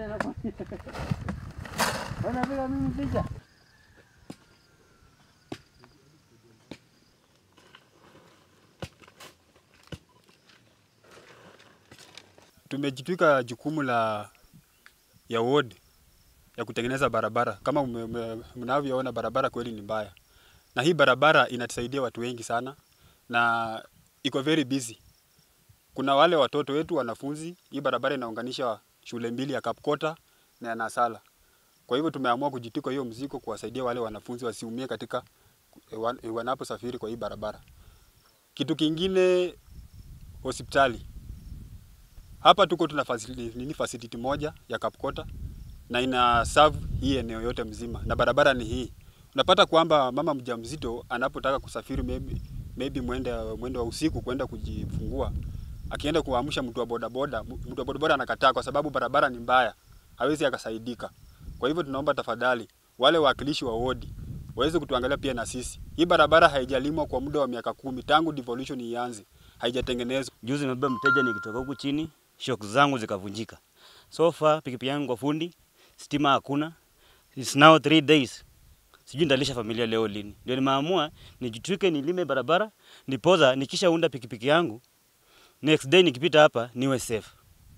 Unapiga mimi picha? Tumejitwika jukumu la ya ward ya kutengeneza barabara. Kama ume- ume- mnavyoona barabara kweli ni mbaya, na hii barabara inatusaidia watu wengi sana na iko very busy. Kuna wale watoto wetu wanafunzi, hii barabara inaunganisha shule mbili ya Kapkota na ya Nasala. Kwa hivyo tumeamua kujitwika hiyo mzigo kuwasaidia wale wanafunzi wasiumie katika eh, wan- eh, wanaposafiri kwa hii barabara. Kitu kingine, hospitali hapa tuko tuna facility, nini facility moja ya Kapkota na ina serve hii eneo yote mzima, na barabara ni hii. Unapata kwamba mama mjamzito anapotaka kusafiri maybe, maybe mwende mwende wa usiku kwenda kujifungua, akienda kuamsha mtu wa bodaboda, mtu wa bodaboda anakataa kwa sababu barabara ni mbaya, hawezi akasaidika. Kwa hivyo tunaomba tafadhali wale wawakilishi wa wodi waweze kutuangalia pia na sisi. Hii barabara haijalimwa kwa muda wa miaka kumi tangu devolution ianze, haijatengenezwa. Juzi nimebeba mteja nikitoka huku chini, shock zangu zikavunjika. So far pikipiki yangu kwa fundi, stima hakuna. It's now three days. Sijui nitalisha familia leo lini. Ndio nimeamua nijitwike nilime barabara, nipoza nikishaunda pikipiki yangu. Next day nikipita hapa niwe safe.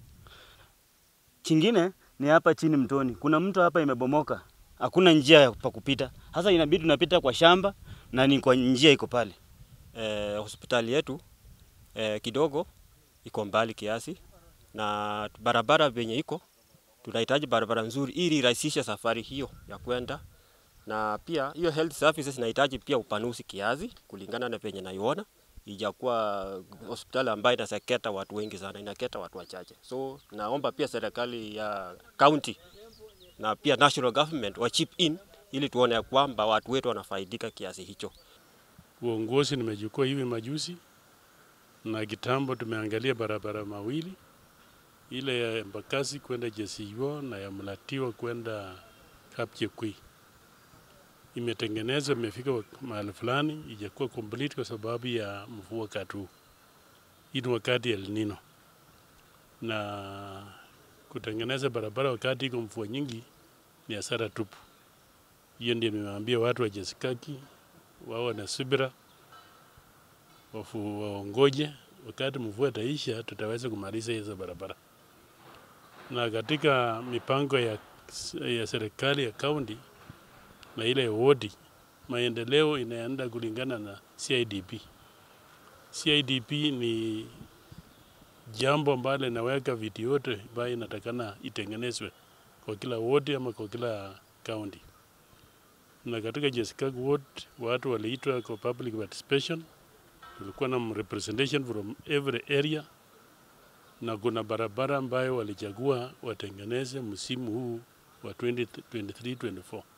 Kingine ni hapa chini mtoni. Kuna mto hapa imebomoka. Hakuna njia ya pa kupita. Sasa inabidi tunapita kwa shamba na ni kwa njia iko pale. eh, hospitali yetu eh, kidogo iko mbali kiasi na barabara venye iko, tunahitaji barabara nzuri ili irahisishe safari hiyo ya kwenda, na pia hiyo health services inahitaji pia upanuzi kiasi kulingana na venye naiona ijakuwa hospitali ambayo inaseketa watu wengi sana, inaketa watu wachache. So naomba pia serikali ya county na pia national government wa chip in ili tuone ya kwamba watu wetu wanafaidika kiasi hicho. Uongozi nimechukua hivi majuzi, na kitambo tumeangalia barabara mawili, ile ya Embakasi kwenda Jesiyo na ya Mlatiwa kwenda Kapchekwi. Imetengenezwa, imefika wak- mahali fulani, ijakuwa complete kwa sababu ya mvua katu. Hii ni wakati El Nino, na kutengeneza barabara wakati iko mvua nyingi ni hasara tupu. Hiyo ndio nimeambia watu wa Jesikaki wao na subira wafu waongoje, wakati mvua itaisha, tutaweza kumaliza hizo barabara. Na katika mipango ya, ya serikali ya kaunti na ile ya wodi, maendeleo inaenda kulingana na CIDP. CIDP ni jambo ambalo inaweka vitu yote ambayo inatakana itengenezwe kwa kila wodi ama kwa kila kaunti na katika Jessicago ward watu waliitwa kwa public participation. Tulikuwa na representation from every area, na kuna barabara ambayo walichagua watengeneze msimu huu wa 2023-24.